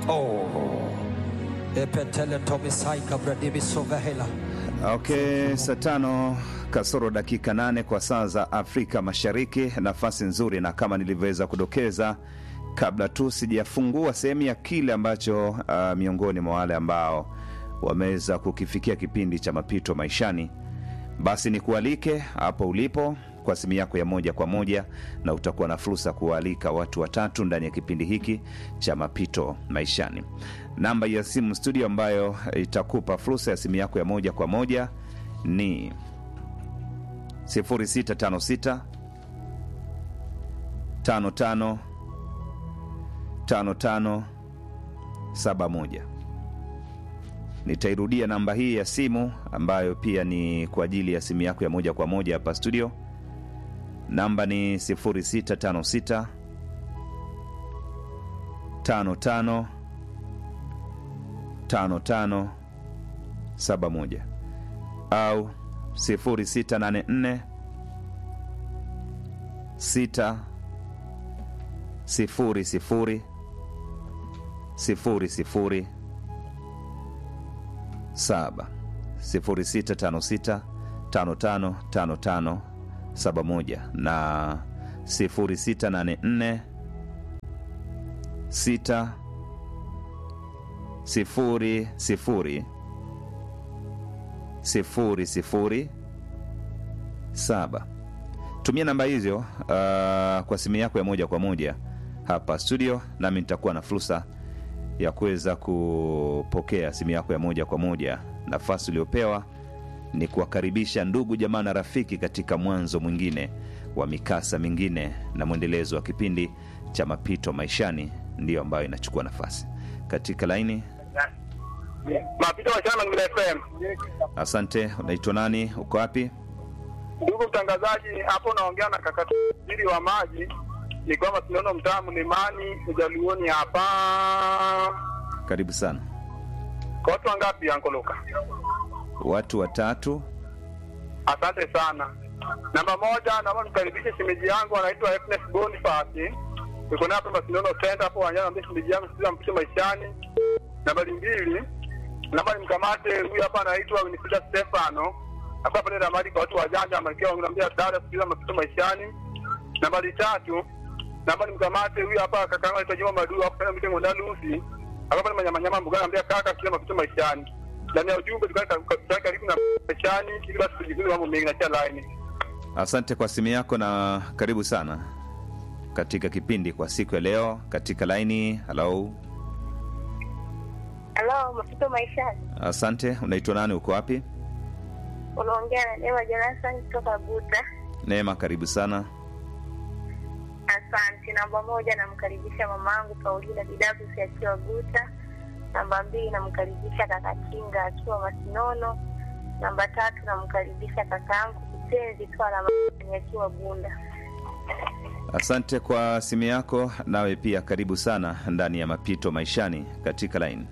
Oh. Epetele tomisai kabradibi sovehela. Okay, saa tano kasoro dakika nane kwa saa za Afrika Mashariki. Nafasi nzuri, na kama nilivyoweza kudokeza kabla tu sijafungua sehemu ya kile ambacho uh, miongoni mwa wale ambao wameweza kukifikia kipindi cha mapito maishani, basi nikualike hapo ulipo kwa simu yako ya moja kwa moja, na utakuwa na fursa kuwaalika watu watatu ndani ya kipindi hiki cha mapito maishani. Namba ya simu studio ambayo itakupa fursa ya simu yako ya moja kwa moja ni 0656 55 55 71. Nitairudia namba hii ya simu ambayo pia ni kwa ajili ya simu yako ya moja kwa moja hapa studio. Namba ni 0656 55 55 71 au 0684 6 sifuri sifuri sifuri sifuri saba sifuri sita tano sita tano tano tano tano saba moja na sifuri sita nane nne sita sifuri sifuri sifuri sifuri saba tumia namba hizo uh, kwa simu yako ya moja kwa moja hapa studio, nami nitakuwa na fursa ya kuweza kupokea simu yako ya moja kwa moja. Nafasi uliopewa ni kuwakaribisha ndugu jamaa na rafiki katika mwanzo mwingine wa mikasa mingine na mwendelezo wa kipindi cha mapito maishani, ndiyo ambayo inachukua nafasi katika laini. Mapito wachana Ngila FM. Asante. Unaitwa nani? Uko wapi? Ndugu mtangazaji, hapo naongea na kaka tajiri wa maji, ni kwamba tunaona mtaa Mlimani Ujaluoni hapa. Karibu sana. Kwa watu wangapi Ankoluka? Watu watatu. Asante sana. Namba moja, naomba nikaribishe shemeji yangu anaitwa Happiness Boniface. Niko naye hapa Masinono Center hapo wanjana, naambia shemeji yangu sisi mpike maishani. Nambari mbili, naomba nimkamate huyu hapa anaitwa Winifrida Stefano hapa pale Ramadi kwa watu wajanja malkia wananiambia dada kusikiliza mapito maishani. Nambari tatu, naomba nimkamate huyu hapa kaka yangu anaitwa Juma Madu hapo pale mtengo ndani Lucy. Hapa pale manyama nyama mbugani anambia kaka sikiliza mapito maishani. Ndani ya ujumbe tukao karibu na maishani ili basi tujifunze mambo mengi na cha line. Asante kwa simu yako na karibu sana katika kipindi kwa siku ya leo katika laini. Halo, Halo, mapito maishani. asante. Unaitwa nani? Uko wapi? Unaongea na Neema Jonathan kutoka Buta. Neema, karibu sana. Asante. Namba moja, namkaribisha mamangu Paulina Bidabusi akiwa Buta. Namba mbili, namkaribisha kaka Kinga akiwa Masinono. Namba tatu, namkaribisha kaka yangu Kipenzi Twala Mani akiwa Bunda. Asante kwa simu yako, nawe pia karibu sana ndani ya mapito maishani katika laini.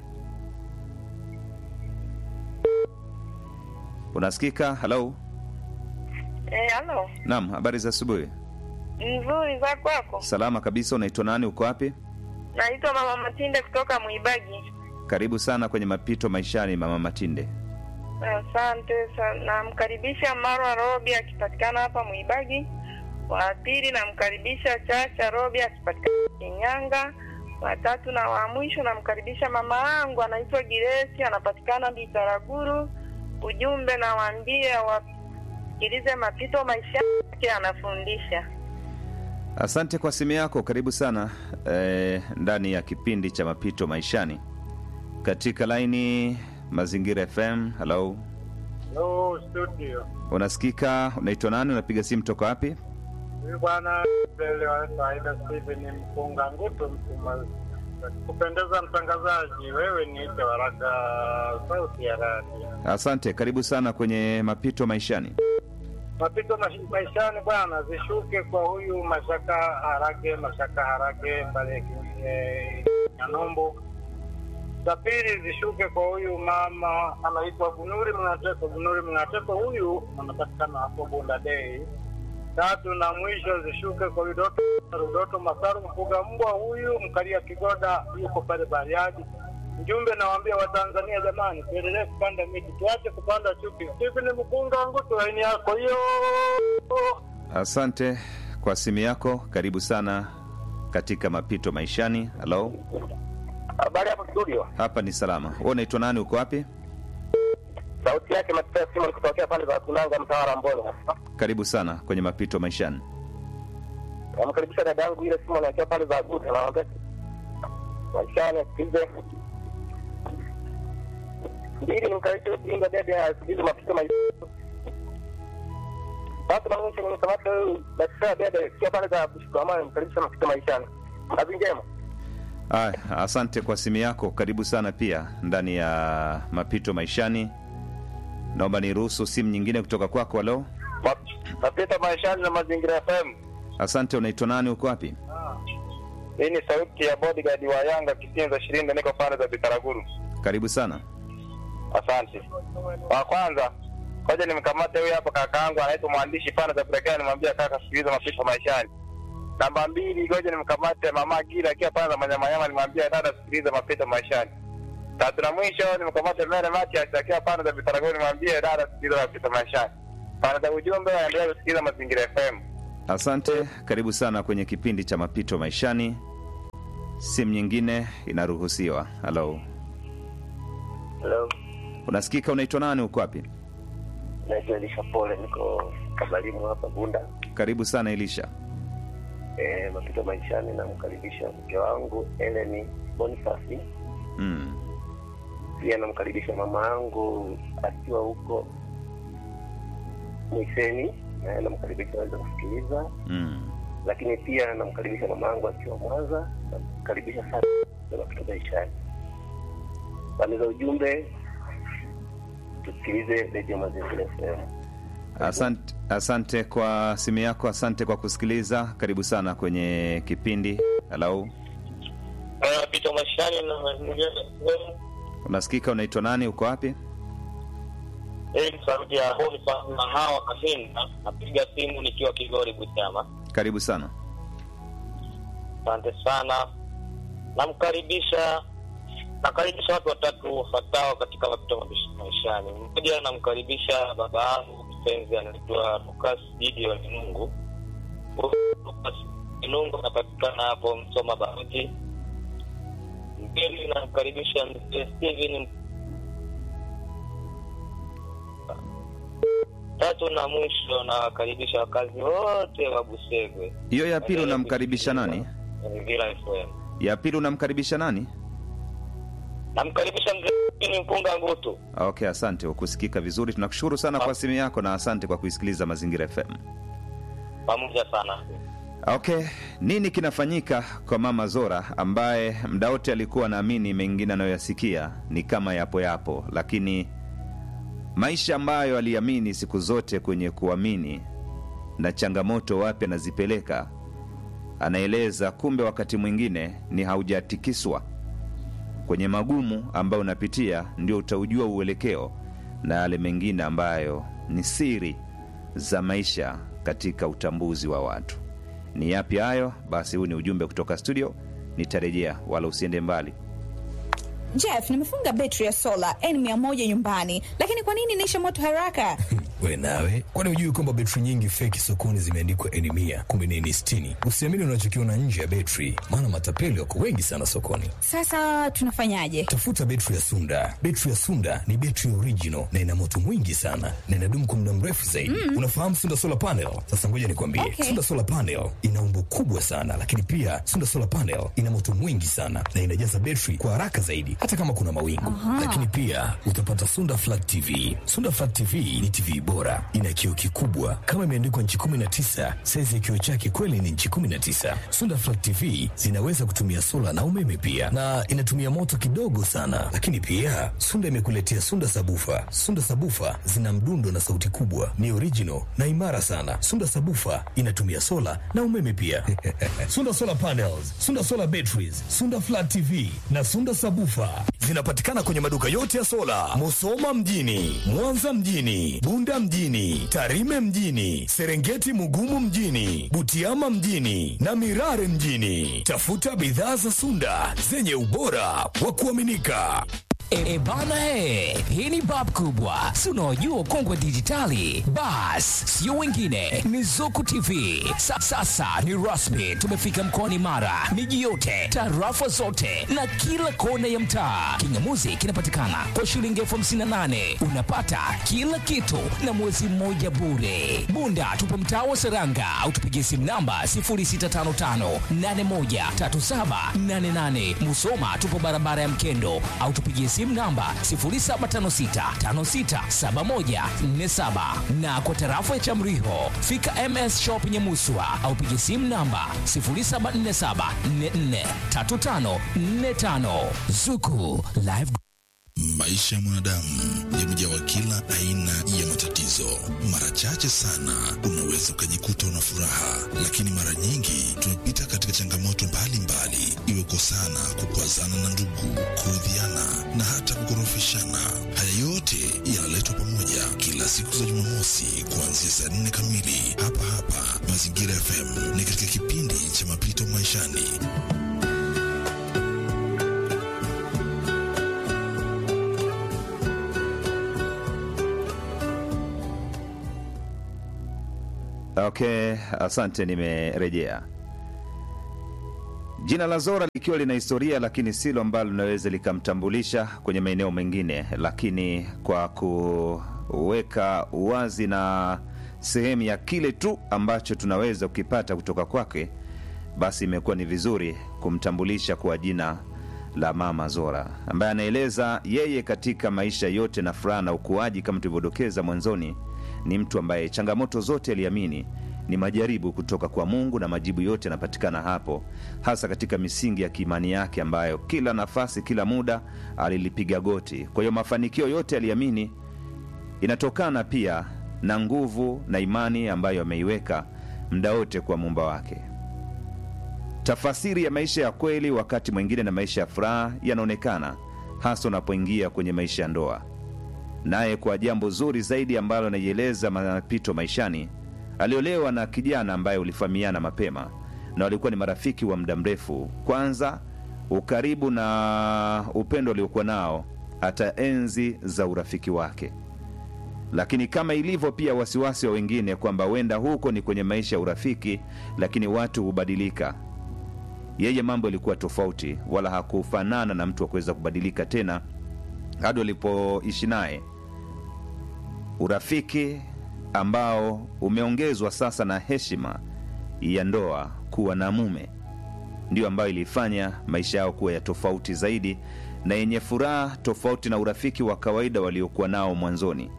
Unasikika? Halo, Eh, halo. naam. Habari za asubuhi? Nzuri za kwako? Salama kabisa. Unaitwa nani? Uko wapi? Naitwa Mama Matinde kutoka Mwibagi. Karibu sana kwenye mapito maishani, mama Matinde. Asante sana. Namkaribisha Marwa Robi akipatikana hapa Mwibagi. Wa pili namkaribisha Chacha Robi akipatikana Kinyanga. Watatu na wa mwisho namkaribisha mama yangu anaitwa Giresi anapatikana Bitaraguru. Ujumbe nawaambia wasikilize mapito maisha yake anafundisha. Asante kwa simu yako, karibu sana eh, ndani ya kipindi cha mapito maishani katika laini Mazingira FM. Halo, Hello, studio. unasikika? Unaitwa nani? Unapiga simu toka wapi? Huyu bwana mbele wa Saida Steven Mpunga Ngutu Msuma. Kupendeza mtangazaji, wewe niite Waraka sauti ya radio. Asante, karibu sana kwenye mapito maishani. Mapito mash- maishani bwana, zishuke kwa huyu Mashaka Harage, Mashaka Harage pale eh, Nyanombo. Za pili zishuke kwa huyu mama anaitwa Bunuri Mngateko. Bunuri Mngateko huyu anapatikana hapo Bunda Day. Tatu na mwisho zishuke kwa Rudoto, Rudoto Masaru mfuga mbwa huyu mkalia Kigoda yuko pale Bariadi. Mjumbe nawaambia Watanzania, jamani, tuendelee kupanda miti, tuache kupanda chuki. Hivi ni mkunga ngutu laini yako hiyo. Asante kwa simu yako, karibu sana katika mapito maishani. Halo, Habari hapo studio. hapa ni salama. Wewe unaitwa nani? Uko wapi? Sauti yake Mateo Simon kutokea pale za Kunanga mtaa wa Mboni. Karibu sana kwenye mapito maishani. Namkaribisha dada yangu ile Simon akiwa pale za Guta na naambia maishani asikize. Mbili nimkaribisha Binga dede asikize mapito maishani. Tatu na mwisho nimkamata huyu Daktari dede akiwa pale za Bushikamani nimkaribisha mapito maishani. Kazi njema. Aya, asante kwa simu yako, karibu sana pia ndani ya mapito maishani. Naomba niruhusu simu nyingine kutoka kwako. Halo, Mapito maishani na mazingira FM. asante. Unaitwa nani? Uko wapi? Hii ni sauti ya bodyguard wa Yanga Kisinza Shirinda, niko pale za Bitaraguru. Karibu sana. Asante. Wa kwanza ngoja nimkamate huyu hapa kaka yangu anaitwa mwandishi pana za Brekani, nimwambia kaka, sikiliza mapito maishani. Namba mbili, ngoja nimkamate mama Gila akiwa pana za Manyamanyama, nimwambia dada, sikiliza mapito maishani. Tatu na mwisho nimkamate Mere Matias akiwa pana za Bitaraguru, nimwambie dada, sikiliza mapito maishani. Pana za ujumbe waendelee kusikiliza Mazingira FM. Asante, karibu sana kwenye kipindi cha mapito maishani. Simu nyingine inaruhusiwa. Halo, Hello. unasikika? Unaitwa nani? Uko wapi? Naitwa Elisha Pole, niko Kabalimu hapa Bunda. Karibu sana Elisha. E, mapito maishani, namkaribisha mke wangu Eleni Bonifasi, Mm. pia namkaribisha mama yangu akiwa huko Mwiseni, naye namkaribisha aweze kusikiliza, Mm. lakini pia namkaribisha mama yangu akiwa Mwanza, namkaribisha sana na mapito maishani. Pande za ujumbe, tusikilize redio Mazingira FM. Asante, asante kwa simu yako, asante kwa kusikiliza. Karibu sana kwenye kipindi. Halo, Mapito maishani na Mazingira FM. unasikika? Unaitwa nani? Uko wapi? Hii ni sauti ya Boniface na hawa Kahinda. Napiga simu nikiwa Kigori Butiama. Karibu sana. Asante sana. Namkaribisha nakaribisha watu watatu wafuatao katika mapito mabish- maishani. Mmoja namkaribisha baba yangu mpenzi anaitwa Lucas Gideon Mungu. Lucas Mungu anapatikana hapo Msoma Baruti. Mbili namkaribisha mzee Steven tatu na mwisho nawakaribisha wakazi wote wa Busegwe. Hiyo ya pili unamkaribisha nani? Vila FM. Ya pili unamkaribisha nani? Namkaribisha mzee Mpunga Ngutu. Okay, asante kwa kusikika vizuri. Tunakushukuru sana kwa simu yako na asante kwa kuisikiliza Mazingira FM. Pamoja sana. Okay, nini kinafanyika kwa mama Zora ambaye mda wote alikuwa anaamini mengine anayoyasikia ni kama yapo yapo, lakini maisha ambayo aliamini siku zote kwenye kuamini na changamoto wapi anazipeleka, anaeleza kumbe wakati mwingine ni haujatikiswa kwenye magumu ambayo unapitia, ndio utaujua uelekeo na yale mengine ambayo ni siri za maisha katika utambuzi wa watu. Ni yapi hayo? Basi huu ni ujumbe kutoka studio, nitarejea, wala usiende mbali. Jeff, nimefunga betri ya sola N100 nyumbani, lakini kwa nini inaisha moto haraka? We nawe, kwani hujui kwamba betri nyingi feki sokoni zimeandikwa N mia kumbe ni N sitini? Usiamini unachokiona nje ya betri, maana matapeli wako wengi sana sokoni. Sasa tunafanyaje? Tafuta betri ya Sunda. Betri ya Sunda ni betri original na ina moto mwingi sana na inadumu kwa muda mrefu zaidi. Unafahamu Sunda solar panel? Sasa ngoja nikwambie, Okay. Sunda solar panel ina umbo kubwa sana, lakini pia Sunda solar panel ina moto mwingi sana na inajaza betri kwa haraka zaidi, hata kama kuna mawingu. Lakini pia utapata Sunda flat TV. Sunda flat TV ni TV bora, ina kioo kikubwa kama imeandikwa nchi 19. Saizi ya kioo chake kweli ni nchi 19. Sunda flat TV zinaweza kutumia sola na umeme pia, na inatumia moto kidogo sana. Lakini pia Sunda imekuletea Sunda sabufa. Sunda sabufa zina mdundo na sauti kubwa, ni original na imara sana. Sunda sabufa inatumia sola na umeme pia. Sunda solar panels, Sunda solar batteries, Sunda flat TV na Sunda sabufa zinapatikana kwenye maduka yote ya sola, Musoma mjini, Mwanza mjini, Bunda mjini, Tarime mjini, Serengeti Mugumu mjini, Butiama mjini na Mirare mjini. Tafuta bidhaa za Sunda zenye ubora wa kuaminika. E, bana he, hii ni bab kubwa, si unaojua ukongwe dijitali. Bas, sio wengine, ni Zuku TV. Sa, sasa ni rasmi, tumefika mkoani Mara, miji yote, tarafa zote na kila kona ya mtaa. Kingamuzi kinapatikana kwa shilingi elfu hamsini na nane unapata kila kitu na mwezi mmoja bure. Bunda tupo mtaa wa Seranga au tupigie simu namba 0655813788. Musoma tupo barabara ya Mkendo au tupigie simu namba 0756567147 na kwa tarafa ya Chamriho fika MS Shop Nyamuswa au pigie simu namba 0747443545 Zuku Live Maisha ya mwanadamu yamejawa kila aina ya matatizo. Mara chache sana unaweza ukajikuta una furaha, lakini mara nyingi tumepita katika changamoto mbalimbali, iwe kosana, kukwazana na ndugu, kuudhiana na hata kukorofishana. Haya yote yanaletwa pamoja kila siku za Jumamosi kuanzia saa nne kamili hapa hapa Mazingira FM, ni katika kipindi cha mapito maishani. Okay, asante, nimerejea. Jina la Zora likiwa lina historia, lakini silo ambalo linaweza likamtambulisha kwenye maeneo mengine, lakini kwa kuweka uwazi na sehemu ya kile tu ambacho tunaweza kukipata kutoka kwake, basi imekuwa ni vizuri kumtambulisha kwa jina la Mama Zora, ambaye anaeleza yeye katika maisha yote na furaha na ukuaji, kama tulivyodokeza mwanzoni, ni mtu ambaye changamoto zote aliamini ni majaribu kutoka kwa Mungu na majibu yote yanapatikana hapo, hasa katika misingi ya kiimani yake ambayo kila nafasi, kila muda alilipiga goti. Kwa hiyo mafanikio yote aliamini inatokana pia na nguvu na imani ambayo ameiweka muda wote kwa muumba wake. Tafasiri ya maisha ya kweli wakati mwingine na maisha ya furaha yanaonekana hasa unapoingia kwenye maisha ya ndoa. Naye kwa jambo zuri zaidi ambalo anaieleza mapito maishani, aliolewa na kijana ambaye ulifahamiana mapema na walikuwa ni marafiki wa muda mrefu. Kwanza ukaribu na upendo aliokuwa nao hata enzi za urafiki wake, lakini kama ilivyo pia wasiwasi wa wengine kwamba huenda huko ni kwenye maisha ya urafiki, lakini watu hubadilika. Yeye mambo yalikuwa tofauti, wala hakufanana na mtu wa kuweza kubadilika tena hadi walipoishi naye urafiki ambao umeongezwa sasa na heshima ya ndoa kuwa na mume, ndiyo ambayo ilifanya maisha yao kuwa ya tofauti zaidi na yenye furaha, tofauti na urafiki wa kawaida waliokuwa nao mwanzoni.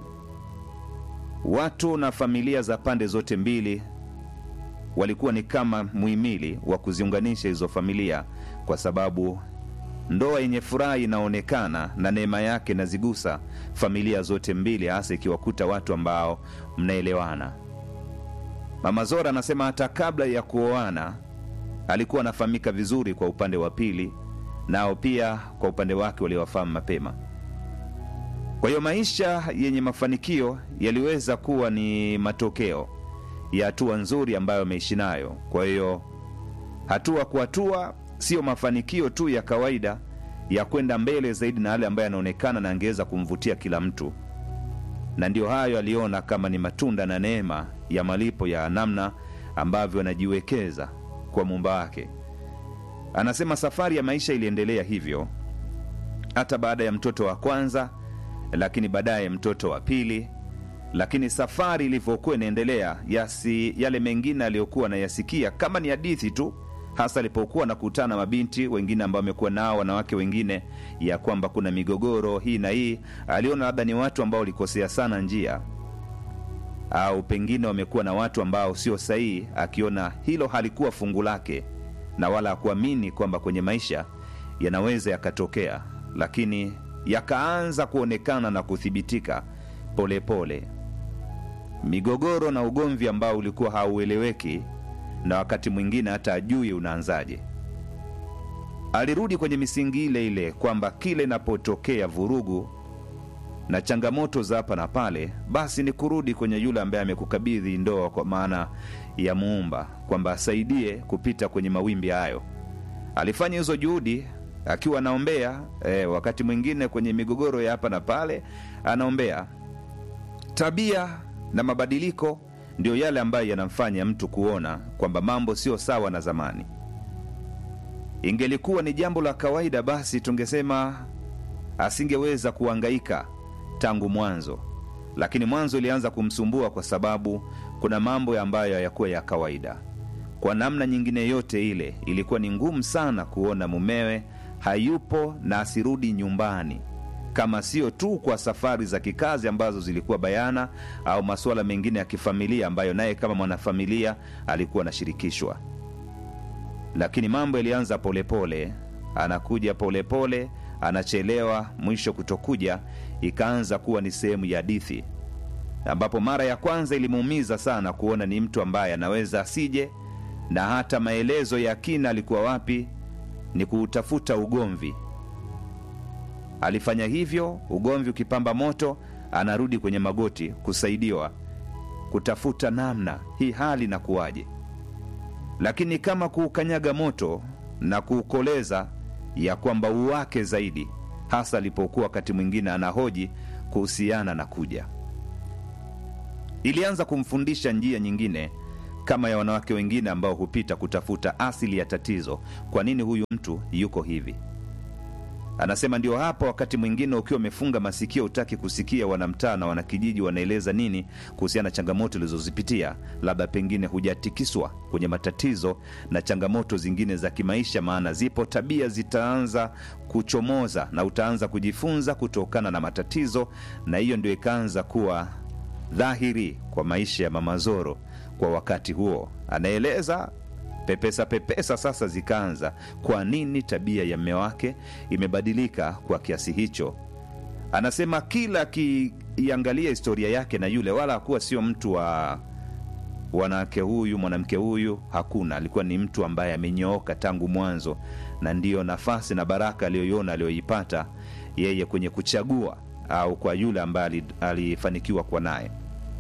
Watu na familia za pande zote mbili walikuwa ni kama muhimili wa kuziunganisha hizo familia, kwa sababu ndoa yenye furaha inaonekana na neema yake inazigusa familia zote mbili, hasa ikiwakuta watu ambao mnaelewana. Mama Zora anasema hata kabla ya kuoana alikuwa anafahamika vizuri kwa upande wa pili, nao pia kwa upande wake waliowafahamu mapema. Kwa hiyo maisha yenye mafanikio yaliweza kuwa ni matokeo ya hatua nzuri ambayo ameishi nayo. Kwa hiyo hatua kwa hatua sio mafanikio tu ya kawaida ya kwenda mbele zaidi na yale ambayo yanaonekana na angeweza kumvutia kila mtu, na ndiyo hayo aliona kama ni matunda na neema ya malipo ya namna ambavyo anajiwekeza kwa muumba wake. Anasema safari ya maisha iliendelea hivyo hata baada ya mtoto wa kwanza, lakini baadaye mtoto wa pili. Lakini safari ilivyokuwa inaendelea, yasi yale mengine aliyokuwa anayasikia kama ni hadithi tu hasa alipokuwa nakutana mabinti wengine ambao wamekuwa nao wanawake wengine, ya kwamba kuna migogoro hii na hii, aliona labda ni watu ambao walikosea sana njia, au pengine wamekuwa na watu ambao sio sahihi, akiona hilo halikuwa fungu lake, na wala hakuamini kwamba kwenye maisha yanaweza yakatokea, lakini yakaanza kuonekana na kuthibitika polepole pole. Migogoro na ugomvi ambao ulikuwa haueleweki na wakati mwingine hata ajui unaanzaje. alirudi kwenye misingi ile ile kwamba kile inapotokea vurugu na changamoto za hapa na pale, basi ni kurudi kwenye yule ambaye amekukabidhi ndoa, kwa maana ya Muumba, kwamba asaidie kupita kwenye mawimbi hayo. Alifanya hizo juhudi akiwa anaombea eh, wakati mwingine kwenye migogoro ya hapa na pale anaombea. Tabia na mabadiliko ndio yale ambayo yanamfanya mtu kuona kwamba mambo sio sawa na zamani. Ingelikuwa ni jambo la kawaida, basi tungesema asingeweza kuangaika tangu mwanzo, lakini mwanzo ilianza kumsumbua kwa sababu kuna mambo ambayo hayakuwa ya kawaida. Kwa namna nyingine yote ile, ilikuwa ni ngumu sana kuona mumewe hayupo na asirudi nyumbani, kama sio tu kwa safari za kikazi ambazo zilikuwa bayana, au masuala mengine ya kifamilia ambayo naye kama mwanafamilia alikuwa anashirikishwa. Lakini mambo yalianza polepole, anakuja polepole pole, anachelewa, mwisho kutokuja, ikaanza kuwa ni sehemu ya hadithi, ambapo mara ya kwanza ilimuumiza sana kuona ni mtu ambaye anaweza asije, na hata maelezo ya kina alikuwa wapi ni kuutafuta ugomvi. Alifanya hivyo, ugomvi ukipamba moto, anarudi kwenye magoti kusaidiwa kutafuta namna hii hali na kuwaje, lakini kama kuukanyaga moto na kuukoleza ya kwamba uwake zaidi, hasa alipokuwa wakati mwingine anahoji kuhusiana na kuja. Ilianza kumfundisha njia nyingine kama ya wanawake wengine ambao hupita kutafuta asili ya tatizo. Kwa nini huyu mtu yuko hivi? Anasema ndio hapa, wakati mwingine ukiwa umefunga masikio, utaki kusikia wanamtaa na wanakijiji wanaeleza nini kuhusiana na changamoto ulizozipitia, labda pengine hujatikiswa kwenye matatizo na changamoto zingine za kimaisha, maana zipo tabia zitaanza kuchomoza na utaanza kujifunza kutokana na matatizo, na hiyo ndio ikaanza kuwa dhahiri kwa maisha ya Mama Zoro kwa wakati huo. Anaeleza pepesa pepesa sasa zikaanza. Kwa nini tabia ya mme wake imebadilika kwa kiasi hicho? Anasema kila akiiangalia historia yake na yule, wala hakuwa sio mtu wa wanawake huyu mwanamke huyu, hakuna. Alikuwa ni mtu ambaye amenyooka tangu mwanzo, na ndiyo nafasi na baraka aliyoiona aliyoipata yeye kwenye kuchagua au kwa yule ambaye alifanikiwa kuwa naye.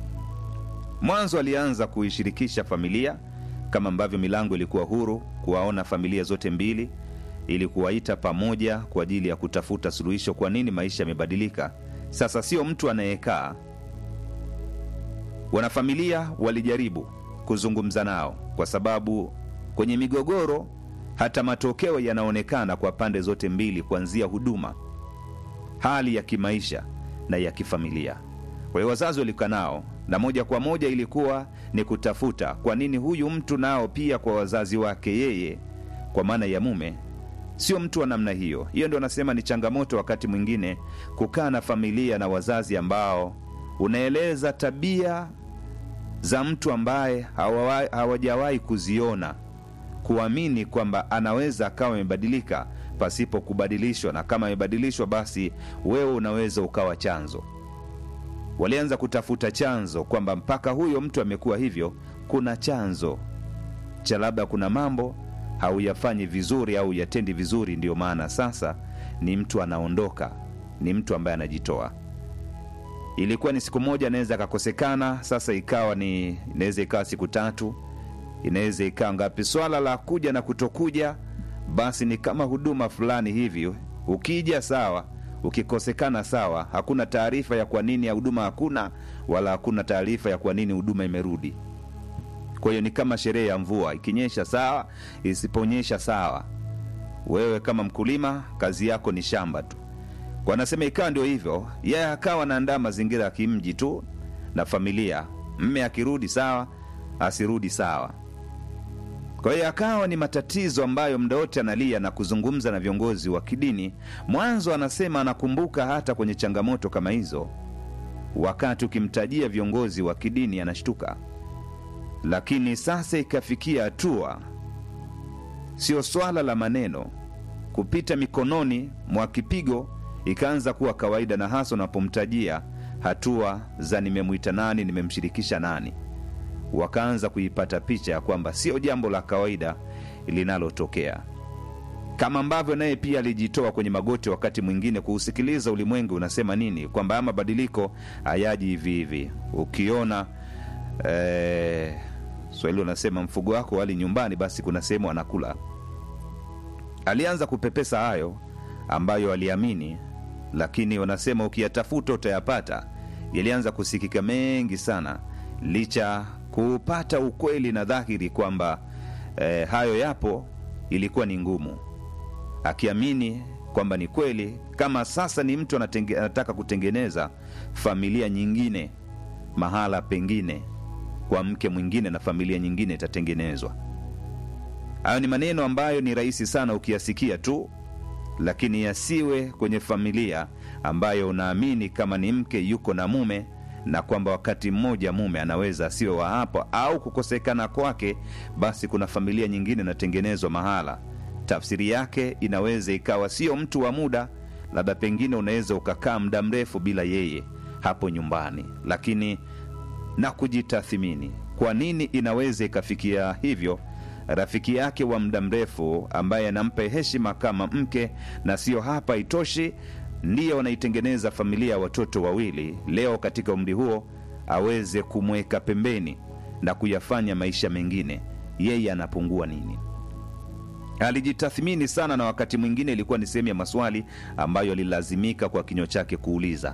Mwanzo alianza kuishirikisha familia kama ambavyo milango ilikuwa huru kuwaona familia zote mbili ili kuwaita pamoja kwa ajili ya kutafuta suluhisho. Kwa nini maisha yamebadilika sasa? Sio mtu anayekaa. Wanafamilia walijaribu kuzungumza nao, kwa sababu kwenye migogoro hata matokeo yanaonekana kwa pande zote mbili, kuanzia huduma, hali ya kimaisha na ya kifamilia. Kwa hiyo wazazi walikaa nao na moja kwa moja ilikuwa ni kutafuta kwa nini huyu mtu nao pia kwa wazazi wake yeye, kwa maana ya mume, sio mtu wa namna hiyo. Hiyo ndio anasema ni changamoto wakati mwingine kukaa na familia na wazazi ambao unaeleza tabia za mtu ambaye hawajawahi kuziona, kuamini kwamba anaweza akawa amebadilika pasipo kubadilishwa, na kama amebadilishwa, basi wewe unaweza ukawa chanzo walianza kutafuta chanzo kwamba mpaka huyo mtu amekuwa hivyo, kuna chanzo cha labda kuna mambo hauyafanyi vizuri au yatendi vizuri, ndiyo maana sasa ni mtu anaondoka, ni mtu ambaye anajitoa. Ilikuwa ni siku moja, anaweza akakosekana, sasa ikawa ni inaweza ikawa siku tatu, inaweza ikawa ngapi. Swala la kuja na kutokuja, basi ni kama huduma fulani hivi, ukija sawa ukikosekana sawa. Hakuna taarifa ya kwa nini ya huduma hakuna, wala hakuna taarifa ya kwa nini huduma imerudi. Kwa hiyo ni kama sherehe ya mvua, ikinyesha sawa, isiponyesha sawa. Wewe kama mkulima, kazi yako ni shamba tu. Kwa anasema ikawa ndio hivyo, yeye akawa anaandaa mazingira ya kimji tu na familia. Mme akirudi sawa, asirudi sawa. Kwa hiyo akawa ni matatizo ambayo muda wote analia na kuzungumza na viongozi wa kidini. Mwanzo anasema anakumbuka hata kwenye changamoto kama hizo, wakati ukimtajia viongozi wa kidini anashtuka, lakini sasa ikafikia hatua, sio swala la maneno kupita mikononi mwa kipigo, ikaanza kuwa kawaida, na hasa unapomtajia hatua za nimemwita nani, nimemshirikisha nani wakaanza kuipata picha ya kwamba sio jambo la kawaida linalotokea. kama ambavyo naye pia alijitoa kwenye magoti wakati mwingine kuusikiliza ulimwengu unasema nini, kwamba haya mabadiliko hayaji hivi hivi. Ukiona eh, Swahili unasema mfugo wako wali nyumbani, basi kuna sehemu anakula. Alianza kupepesa hayo ambayo aliamini, lakini wanasema ukiyatafuta utayapata. Yalianza kusikika mengi sana, licha kupata ukweli na dhahiri kwamba eh, hayo yapo, ilikuwa ni ngumu akiamini kwamba ni kweli. Kama sasa ni mtu anatenge, anataka kutengeneza familia nyingine mahala pengine kwa mke mwingine na familia nyingine itatengenezwa. Hayo ni maneno ambayo ni rahisi sana ukiyasikia tu, lakini yasiwe kwenye familia ambayo unaamini kama ni mke yuko na mume na kwamba wakati mmoja mume anaweza asiwe wa hapo au kukosekana kwake, basi kuna familia nyingine inatengenezwa mahala tafsiri yake inaweza ikawa sio mtu wa muda, labda pengine unaweza ukakaa muda mrefu bila yeye hapo nyumbani, lakini na kujitathimini, kwa nini inaweza ikafikia hivyo? Rafiki yake wa muda mrefu ambaye anampa heshima kama mke, na sio hapa itoshi, ndiye wanaitengeneza familia ya watoto wawili, leo katika umri huo aweze kumweka pembeni na kuyafanya maisha mengine, yeye anapungua nini? Alijitathmini sana, na wakati mwingine ilikuwa ni sehemu ya maswali ambayo alilazimika kwa kinywa chake kuuliza,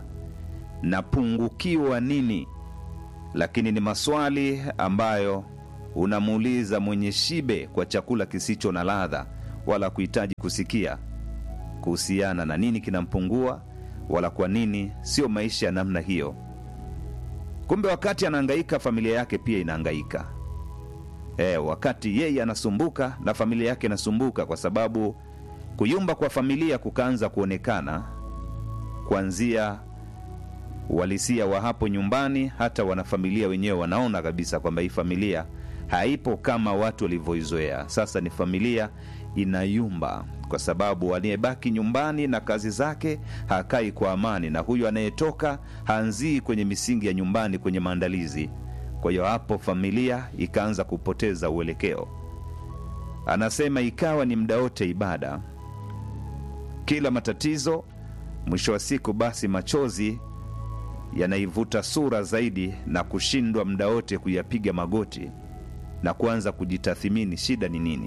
napungukiwa nini? Lakini ni maswali ambayo unamuuliza mwenye shibe kwa chakula kisicho na ladha, wala kuhitaji kusikia kuhusiana na nini kinampungua, wala kwa nini sio maisha ya namna hiyo. Kumbe wakati anahangaika, familia yake pia inahangaika. E, wakati yeye anasumbuka na familia yake inasumbuka, kwa sababu kuyumba kwa familia kukaanza kuonekana kuanzia uhalisia wa hapo nyumbani. Hata wanafamilia wenyewe wanaona kabisa kwamba hii familia haipo kama watu walivyoizoea. Sasa ni familia inayumba, kwa sababu anayebaki nyumbani na kazi zake hakai kwa amani, na huyu anayetoka haanzii kwenye misingi ya nyumbani, kwenye maandalizi kwa hiyo hapo familia ikaanza kupoteza uelekeo. Anasema ikawa ni muda wote ibada, kila matatizo, mwisho wa siku basi machozi yanaivuta sura zaidi na kushindwa muda wote kuyapiga magoti na kuanza kujitathimini, shida ni nini?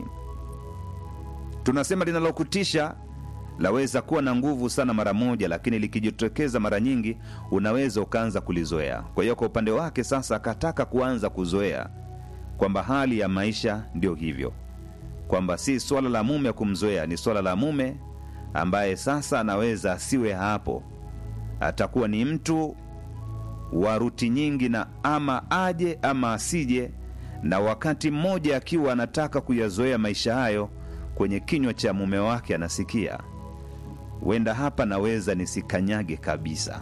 Tunasema linalokutisha laweza kuwa na nguvu sana mara moja, lakini likijitokeza mara nyingi unaweza ukaanza kulizoea. Kwa hiyo kwa upande wake sasa akataka kuanza kuzoea kwamba hali ya maisha ndio hivyo, kwamba si swala la mume kumzoea, ni swala la mume ambaye sasa anaweza asiwe hapo, atakuwa ni mtu wa ruti nyingi, na ama aje ama asije, na wakati mmoja akiwa anataka kuyazoea maisha hayo, kwenye kinywa cha mume wake anasikia huenda hapa naweza nisikanyage kabisa.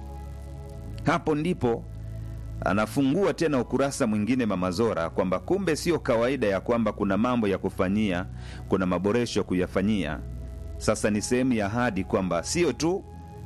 Hapo ndipo anafungua tena ukurasa mwingine Mama Zora, kwamba kumbe sio kawaida ya kwamba kuna mambo ya kufanyia, kuna maboresho ya kuyafanyia. Sasa ni sehemu ya ahadi kwamba sio tu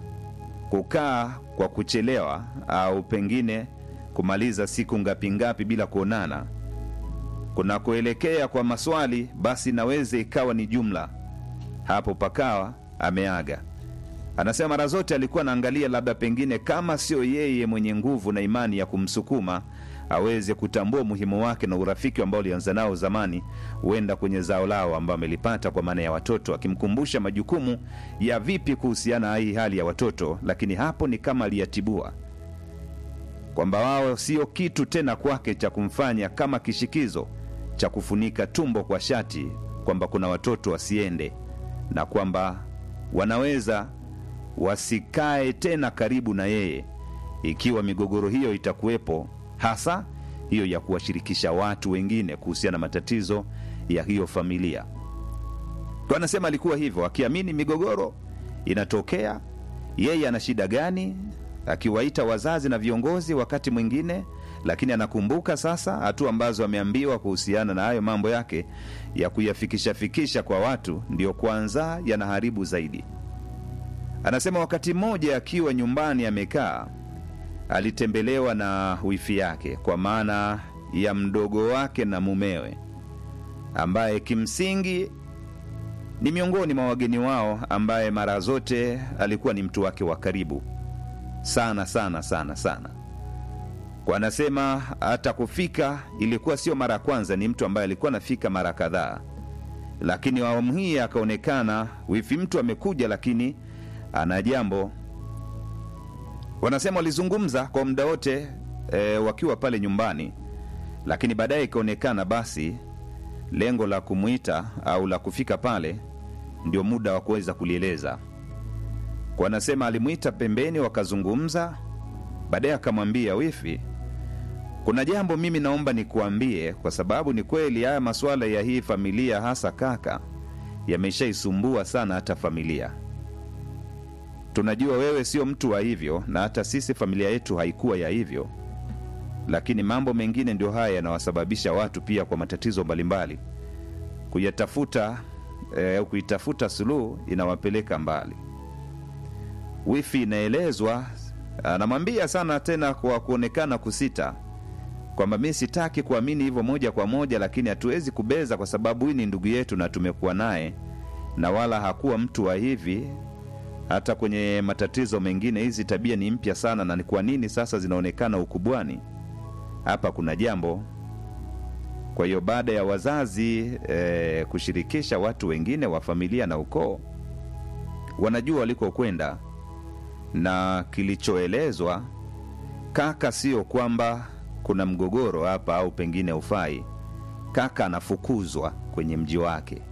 kukaa kwa kuchelewa au pengine kumaliza siku ngapi ngapi bila kuonana, kunakoelekea kwa maswali, basi naweza ikawa ni jumla. Hapo pakawa ameaga. Anasema mara zote alikuwa anaangalia labda pengine kama sio yeye mwenye nguvu na imani ya kumsukuma aweze kutambua umuhimu wake na urafiki ambao alianza nao zamani, huenda kwenye zao lao ambao amelipata kwa maana ya watoto, akimkumbusha majukumu ya vipi kuhusiana na hii hali ya watoto. Lakini hapo ni kama aliyatibua kwamba wao sio kitu tena kwake cha kumfanya kama kishikizo cha kufunika tumbo kwa shati, kwamba kuna watoto wasiende na kwamba wanaweza wasikae tena karibu na yeye ikiwa migogoro hiyo itakuwepo, hasa hiyo ya kuwashirikisha watu wengine kuhusiana na matatizo ya hiyo familia. Kwa anasema alikuwa hivyo, akiamini migogoro inatokea, yeye ana shida gani, akiwaita wazazi na viongozi wakati mwingine, lakini anakumbuka sasa hatua ambazo ameambiwa kuhusiana na hayo mambo yake ya kuyafikisha fikisha kwa watu, ndiyo kwanza yanaharibu zaidi. Anasema wakati mmoja akiwa nyumbani amekaa, alitembelewa na wifi yake, kwa maana ya mdogo wake na mumewe, ambaye kimsingi ni miongoni mwa wageni wao ambaye mara zote alikuwa ni mtu wake wa karibu sana sana sana sana kwa anasema hata kufika ilikuwa sio mara ya kwanza ni mtu ambaye alikuwa anafika mara kadhaa lakini awamu hii akaonekana wifi mtu amekuja lakini ana jambo wanasema walizungumza kwa muda wote e, wakiwa pale nyumbani lakini baadaye ikaonekana basi lengo la kumwita au la kufika pale ndio muda wa kuweza kulieleza kwa anasema alimwita pembeni wakazungumza baadaye akamwambia wifi kuna jambo mimi naomba nikuambie kwa sababu ni kweli haya masuala ya hii familia hasa kaka yameshaisumbua sana hata familia tunajua wewe sio mtu wa hivyo na hata sisi familia yetu haikuwa ya hivyo lakini mambo mengine ndio haya yanawasababisha watu pia kwa matatizo mbalimbali kuyatafuta eh, kuitafuta suluhu inawapeleka mbali wifi inaelezwa anamwambia sana tena kwa kuonekana kusita kwamba mi sitaki kuamini hivyo moja kwa moja lakini hatuwezi kubeza kwa sababu hii ni ndugu yetu na tumekuwa naye na wala hakuwa mtu wa hivi hata kwenye matatizo mengine hizi tabia ni mpya sana na ni kwa nini sasa zinaonekana ukubwani hapa kuna jambo kwa hiyo baada ya wazazi eh, kushirikisha watu wengine wa familia na ukoo wanajua walikokwenda na kilichoelezwa kaka sio kwamba kuna mgogoro hapa au pengine ufai kaka anafukuzwa kwenye mji wake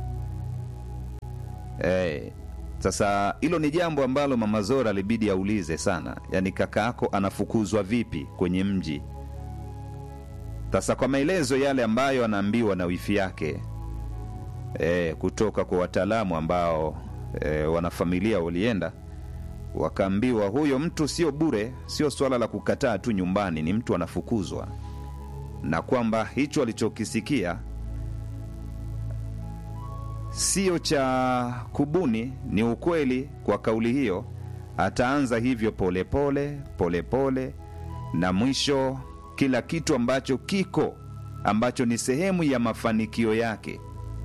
eh, sasa hilo ni jambo ambalo mama zora alibidi aulize sana yaani kaka yako anafukuzwa vipi kwenye mji sasa kwa maelezo yale ambayo anaambiwa na wifi yake e, kutoka kwa wataalamu ambao e, wanafamilia walienda wakaambiwa huyo mtu sio bure sio swala la kukataa tu nyumbani ni mtu anafukuzwa na kwamba hicho alichokisikia sio cha kubuni ni ukweli kwa kauli hiyo ataanza hivyo polepole polepole pole, na mwisho kila kitu ambacho kiko ambacho ni sehemu ya mafanikio yake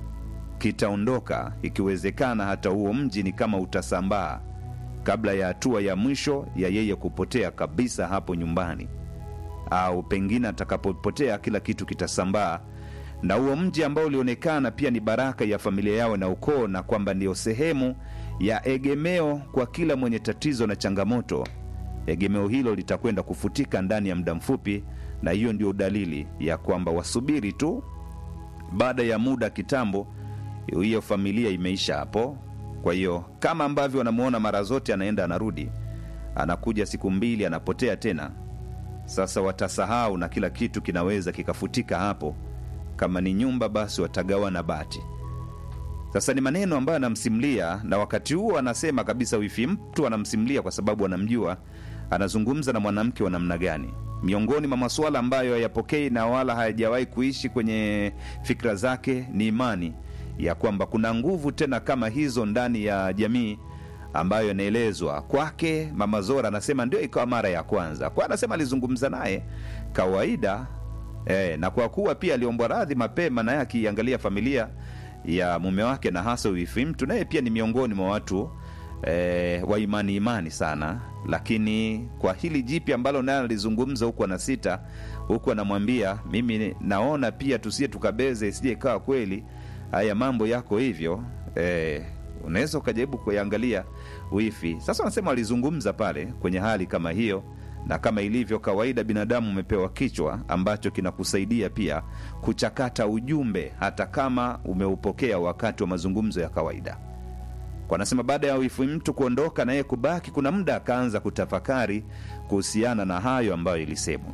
kitaondoka ikiwezekana hata huo mji ni kama utasambaa kabla ya hatua ya mwisho ya yeye kupotea kabisa hapo nyumbani au pengine atakapopotea kila kitu kitasambaa na huo mji ambao ulionekana pia ni baraka ya familia yao na ukoo na kwamba ndio sehemu ya egemeo kwa kila mwenye tatizo na changamoto egemeo hilo litakwenda kufutika ndani ya muda mfupi na hiyo ndio dalili ya kwamba wasubiri tu baada ya muda kitambo hiyo familia imeisha hapo kwa hiyo kama ambavyo wanamuona mara zote anaenda anarudi anakuja siku mbili anapotea tena sasa watasahau na kila kitu kinaweza kikafutika hapo kama ni nyumba basi watagawana bati sasa ni maneno ambayo anamsimlia na wakati huo anasema kabisa wifi mtu anamsimlia kwa sababu anamjua anazungumza na mwanamke wa namna gani miongoni mwa masuala ambayo hayapokei na wala hayajawahi kuishi kwenye fikra zake ni imani ya kwamba kuna nguvu tena kama hizo ndani ya jamii ambayo inaelezwa kwake mama zora anasema ndio ikawa mara ya kwanza kwa anasema alizungumza naye kawaida e, na kwa kuwa pia aliombwa radhi mapema naye akiangalia familia ya mume wake na hasa wifi mtu naye pia ni miongoni mwa watu e, wa imani imani sana lakini kwa hili jipi ambalo naye alizungumza huku ana sita huku anamwambia mimi naona pia tusie tukabeze isije ikawa kweli haya mambo yako hivyo e, unaweza ukajaribu kuiangalia wifi sasa wanasema walizungumza pale kwenye hali kama hiyo na kama ilivyo kawaida binadamu umepewa kichwa ambacho kinakusaidia pia kuchakata ujumbe hata kama umeupokea wakati wa mazungumzo ya kawaida kwa anasema baada ya wifi mtu kuondoka na yeye kubaki kuna muda akaanza kutafakari kuhusiana na hayo ambayo ilisemwa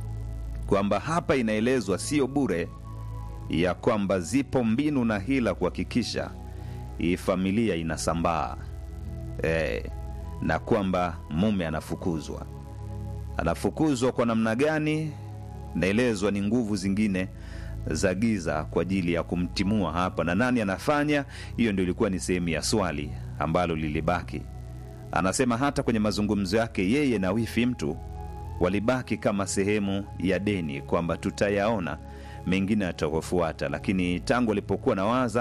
kwamba hapa inaelezwa sio bure ya kwamba zipo mbinu na hila kuhakikisha hii familia inasambaa e, na kwamba mume anafukuzwa anafukuzwa kwa namna gani naelezwa ni nguvu zingine za giza kwa ajili ya kumtimua hapa na nani anafanya hiyo ndio ilikuwa ni sehemu ya swali ambalo lilibaki anasema hata kwenye mazungumzo yake yeye na wifi mtu walibaki kama sehemu ya deni kwamba tutayaona mengine yatakofuata lakini tangu alipokuwa na waza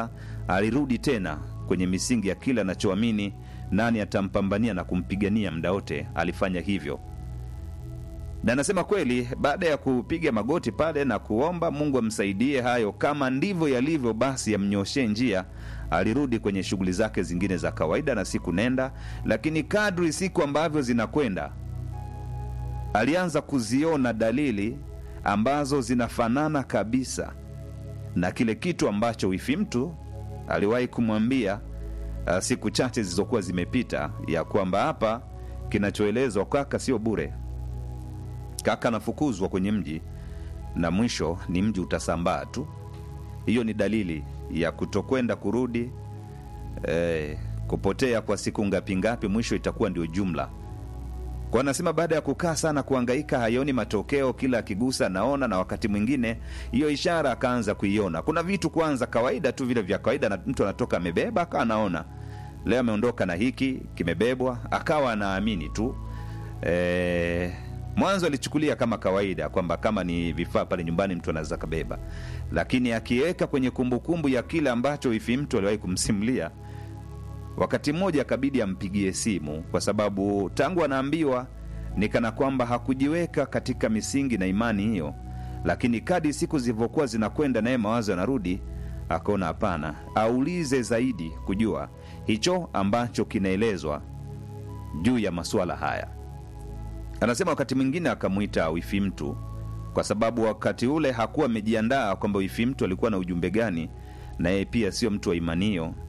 alirudi tena kwenye misingi ya kile anachoamini nani atampambania na kumpigania muda wote alifanya hivyo na anasema kweli baada ya kupiga magoti pale na kuomba mungu amsaidie hayo kama ndivyo yalivyo basi yamnyoshee njia alirudi kwenye shughuli zake zingine za kawaida na siku nenda lakini kadri siku ambavyo zinakwenda alianza kuziona dalili ambazo zinafanana kabisa na kile kitu ambacho wifi mtu aliwahi kumwambia uh, siku chache zilizokuwa zimepita ya kwamba hapa kinachoelezwa kaka sio bure kaka anafukuzwa kwenye mji na mwisho ni mji utasambaa tu hiyo ni dalili ya kutokwenda kurudi eh, kupotea kwa siku ngapi ngapi mwisho itakuwa ndio jumla kwa anasema baada ya kukaa sana kuangaika hayoni matokeo kila akigusa anaona na wakati mwingine hiyo ishara akaanza kuiona kuna vitu kwanza kawaida tu vile vya kawaida na mtu anatoka amebeba akawa anaona leo ameondoka na hiki kimebebwa akawa anaamini tu e, mwanzo alichukulia kama kawaida kwamba kama ni vifaa pale nyumbani mtu anaweza kabeba lakini akiweka kwenye kumbukumbu ya kile ambacho ifi mtu aliwahi kumsimulia wakati mmoja akabidi ampigie simu kwa sababu tangu anaambiwa ni kana kwamba hakujiweka katika misingi na imani hiyo lakini kadi siku zilivyokuwa zinakwenda naye mawazo yanarudi akaona hapana aulize zaidi kujua hicho ambacho kinaelezwa juu ya masuala haya anasema wakati mwingine akamwita wifi mtu kwa sababu wakati ule hakuwa amejiandaa kwamba wifi mtu alikuwa na ujumbe gani na yeye pia sio mtu wa imani hiyo